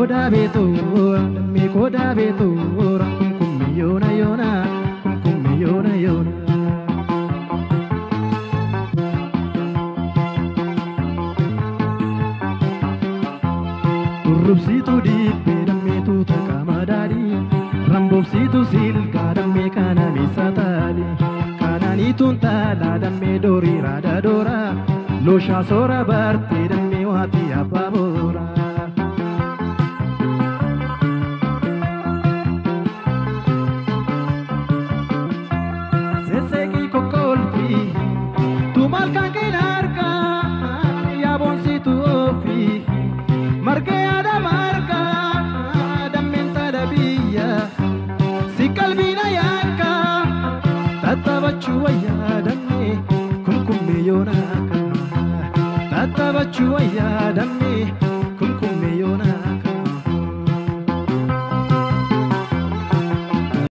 koda beetora dammee koda beetora kumkummi yoona yoona kumkummi yoona yoona. Durrubsiitu dibbee dammeetu takama daadhii Ramboobsiitu silgaa dammee kana meessa taali Kanaaniituun taalaa dammee doorii raada doora Looshaa soora bartee dammee waatii abbaa boora. Sesseeqii kokkolfii tu malkaan keen argaa yaabonsiitu ofii margee yaada margaa dammeen taadha biyya si qalbiina yaakka tattaabachuu wayyaa dammee kumkummee yoonaa tattaabachuu wayyaa dammee.